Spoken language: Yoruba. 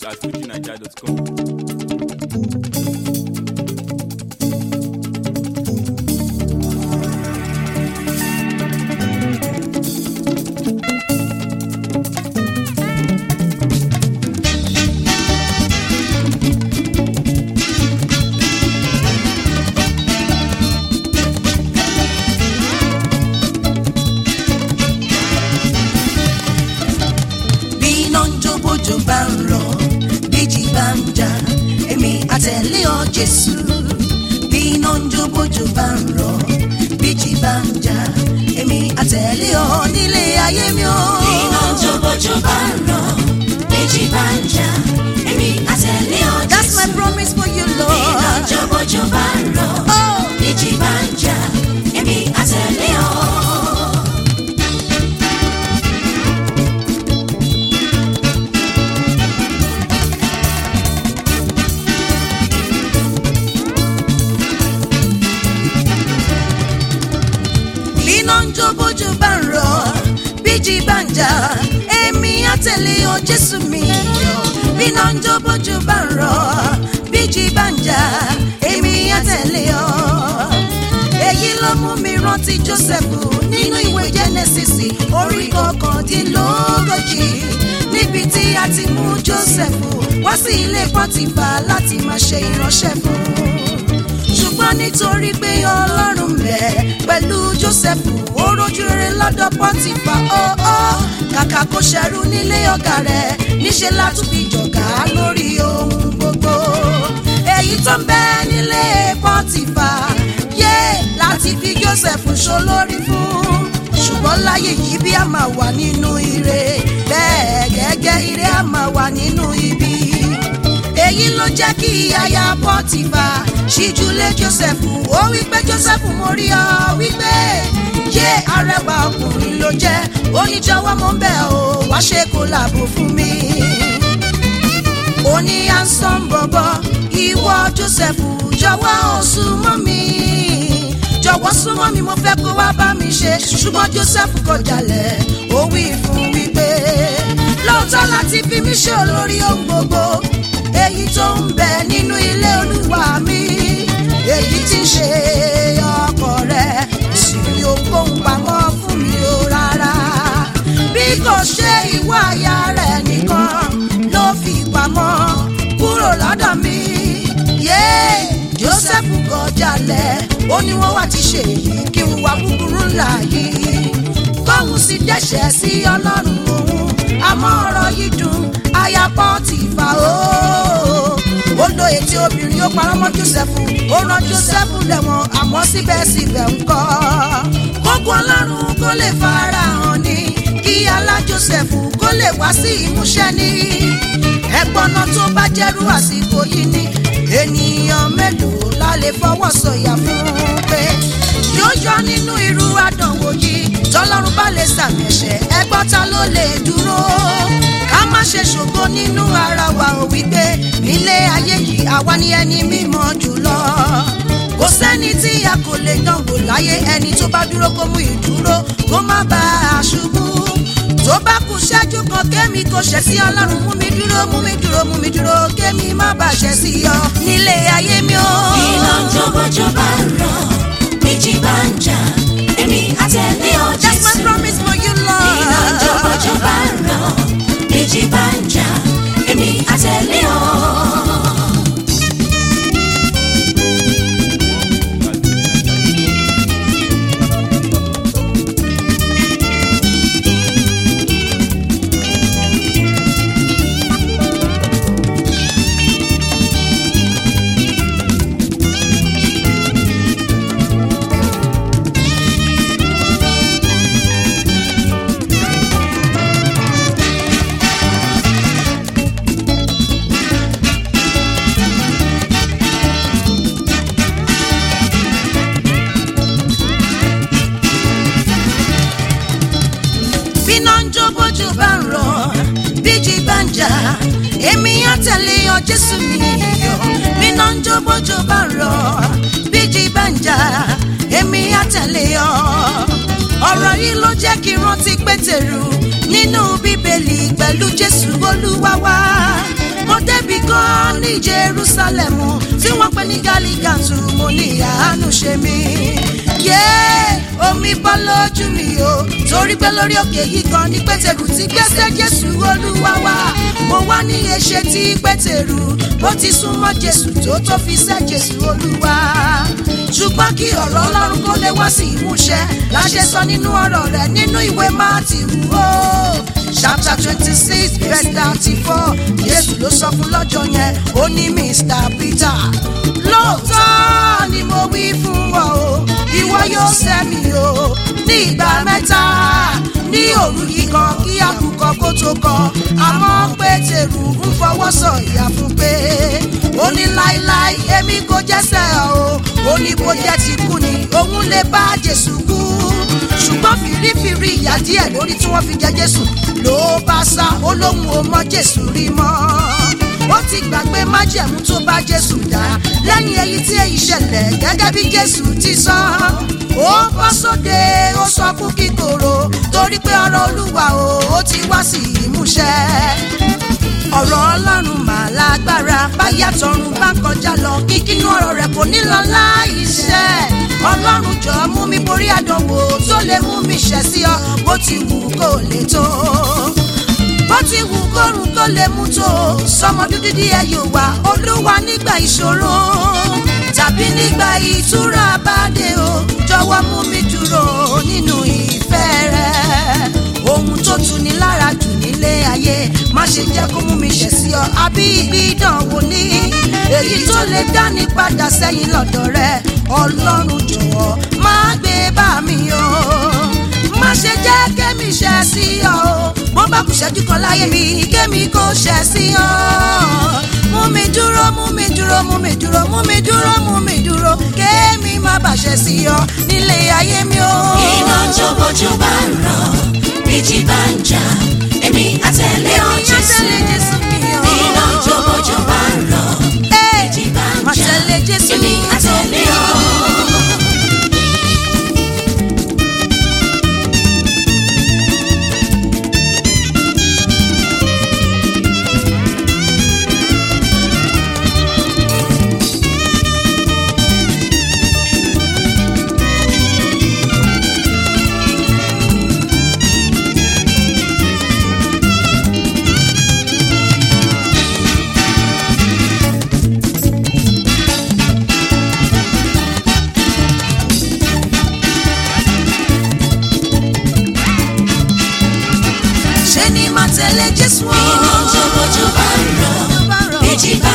at fujinaija.com. bí iná ń jó bójú bá ń rọ̀ bíjì bá ń jà èmi àtẹ̀lé ọ jésù bí iná ń jó bójú bá ń rọ̀ bíjì bá ń jà èmi àtẹ̀lé ọ nílé ayé mi o. iná jóbójó bá ń rọ̀ méjì bá ń jà èmi àtẹ̀lé ọ that's my Jésù. promise for you iná lord. jóbójó bá ń rọ̀ Oh. méjì bá ń jà èmi àtẹ̀lé ọ. iná ń jó bójú bá ń rọ̀ bíjì bá ń jà èmi àtẹ̀lé ọ jésù mi iná ń jó bójú bá ń rọ̀ bíjì bá ń jà èmi àtẹ̀lé ọ. èyí ló mú mi rántí jósẹ́fù nínú ìwé jẹ́nẹ́sìsì orí kọkàndínlógójì níbi tí a ti mú jósẹ́fù wá sí ilé pọ́tìfà láti máa ṣe ìránṣẹ́ fún un ṣùgbọ́n nítorí pé ọlọ́run bẹ̀ pẹ̀lú jósẹ́fù ó rojú rere lọ́dọ̀ pọ́tìfà ọ́ọ́ kàkà kó ṣẹrú nílé ọ̀gá rẹ̀ níṣẹ́ látún fi jọ̀gá lórí ohun gbogbo èyí tó ń bẹ nílé pọ́tìfà yé láti fi jósẹ́fù ṣolórí fún ṣùgbọ́n láyé yìí bí a máa wà nínú ire bẹ́ẹ̀ gẹ́gẹ́ ire a máa wà nínú ibi èyí ló jẹ́ kí aya pọ́tìfà ṣíjúlé jósẹ́fù ó wípé jósẹ́fù mo rí ọ wípé yé arẹwà ọkùnrin ló jẹ́ oníjọwọ́ mo ń bẹ̀ ọ́ wá ṣe kó làbò fún mi. ó ní ansan bọ̀bọ̀ ìwọ jósẹ́fù jọ̀wọ́ ò súnmọ́ mi jọ̀wọ́ súnmọ́ mi mo fẹ́ kó wá bá mi ṣe ṣùgbọ́n jósẹ́fù kọ̀ jálẹ̀ ó wí fún wípé lóòótọ́ láti fi mí ṣe olórí ohun gbogbo èyí tó ń bẹ nínú ilé olúwa mi èyí tí ń ṣe ọkọ rẹ sì rí ohunkóhun pamọ́ fún mi o rárá bí kò ṣe ìwà àyà rẹ nìkan ló fi pamọ́ kúrò lọ́dọ̀ mi yé joseph kọjálẹ̀ ó ní wọ́n wá ti ṣe èyí kí n wá búburú ńlá yìí kóhun sì dẹ́ṣẹ̀ sí ọlọ́run òun àmọ́ ọ̀rọ̀ yìí dùn aya Pọ́tífà o. ó lo ètí obìnrin ó parọ́ mọ́ Jósẹ́fù ó rán Jósẹ́fù lẹ́wọ̀n àmọ́ síbẹ̀síbẹ̀ ń kọ́. kókó ọlọ́run kó lè fara hàn ní kí alá Jósẹ́fù kó lè wá sí ìmúṣẹ ní. ẹ̀gbọ́nà tó bá jẹ́rú àsìkò yìí ni ènìyàn mélòó la lè fọwọ́ sọ̀yà fún un pé yóò yọ nínú irú àdánwò yìí tọ́lọ́run bá lè sàmì ẹ̀ṣẹ̀ ẹgbọ́n ta ló lè dúró ká má ṣe ṣògo nínú ara wa ò wípé nílé ayé yìí àwa ni ẹni mímọ́ jùlọ kò sẹ́ni tí a kò lè dánwò láyé ẹni tó bá dúró kó mú ìdúró kó má bá a ṣubú tó bá kù ṣẹ́jú kan kémi kò ṣẹ̀ sí ọlọ́run mú mi dúró mú mi dúró mú mi dúró kémi má bàa ṣẹ̀ sí ọ nílé ayé mi o. iná jóbójó bá ń rọ̀ méjì bá ń jà èmi àtẹ̀lé ọ That's my Jésù. promise for you, iná Lord. jóbójó bá ń rọ̀ méjì bá ń jà èmi àtẹ̀lé ọ. bíná ń jó bójú bá ń rọ̀ bíjì bá ń jà èmi á tẹ̀lé ọ jésù mi yọ bíná ń jó bójú bá ń rọ̀ bíjì bá ń jà èmi á tẹ̀lé ọ ọ̀rọ̀ yìí ló jẹ́ kí n rántí pétérù nínú bíbélì pẹ̀lú jésù olúwa wá mo mo débi kan ní jerusalem tí wọ́n pè ní galigantu mo ní àánú ṣe mí. yé omi bọ́ lójú mi o torí pé lórí òkè yìí kan ní pétérù ti gbèsè jésù olúwa wá mo wá ní eṣe tí pétérù bó ti súnmọ́ jésù tó tó fi sẹ́ jésù olúwa ṣùgbọ́n kí ọ̀rọ̀ ọlọ́run kó lè wá sí ìmúṣẹ láṣẹ sọ nínú ọ̀rọ̀ rẹ̀ nínú ìwé máàtìwù o chapter twenty six verse thirty four jésù ló sọ fún lọ́jọ́ yẹn ó ní mr peter lóòótọ́ ni mo wí fún ọ o ìwọ yóò sẹ́mi o ní ìgbà mẹ́ta ní òru yìí kan kí àkùkọ kó tó kọ àmọ́ pétérù ń fọwọ́ sọ̀yà fún pé ó ní láéláé èmi kò jẹ́sẹ̀ o ó ní bó jẹ́ ti kú ni òun lè bá jésù kú ṣùgbọ́n fìrífìrí ìyà díẹ̀ lórí tí wọ́n fi jẹ jésù ló bá sá ó lóun ò mọ jésù rí mọ́ ó ti gbàgbé májẹ̀mú tó bá jésù dá lẹ́yìn èyí tí èyí ṣẹlẹ̀ gẹ́gẹ́ bí jésù ti sọ ó bọ́ sóde ó sọ kú kíkorò torí pé ọ̀rọ̀ olúwa o ó ti wá sí ìmúṣẹ ọ̀rọ̀ ọlọ́run mà lágbára báyà tọrùn bá kọjá lọ kíkínú ọ̀rọ̀ rẹ̀ kò ní lọ láìṣẹ́ ọlọ́run jọ mú mi borí àdánwò tó lè mú mi ṣẹ̀ sí ọ bó ti wù kó lè tó bó ti wù kórun tó lè mú tó sọmọ dúdú díẹ̀ yóò wá olúwa nígbà ìṣòro tàbí nígbà ìtura bá dé o jọ̀wọ́ mú mi dúró nínú ìfẹ́ rẹ ohun tó tu ni lára jù nílé ayé má ṣe jẹ́ kó mú mi ṣẹ̀ sí ọ àbí ibi ìdánwò ní èyí tó lè dání padà sẹ́yìn lọ́dọ̀ rẹ ọlọ́run jọ̀wọ́ má gbé bá mi o má ṣe jẹ́ kémi ṣẹ̀ sí ọ o bó bá kù ṣẹ́jú kan láyé mi kémi kò ṣẹ̀ sí ọ mú mi dúró mú mi dúró mú mi dúró mú mi dúró mú mi dúró kémi má bàṣẹ sí ọ nílé ayé mi o. iná jó bójú bá ń ràn méjì bá ń jà èmi àtẹ̀lé ọ jésù iná jó bójú bá ń ràn méjì bá ń jà èmi àtẹ̀lé ọ. ṣé ni máa tẹ̀lé jésù o. iná jó bójú bá ń ràn méjì bá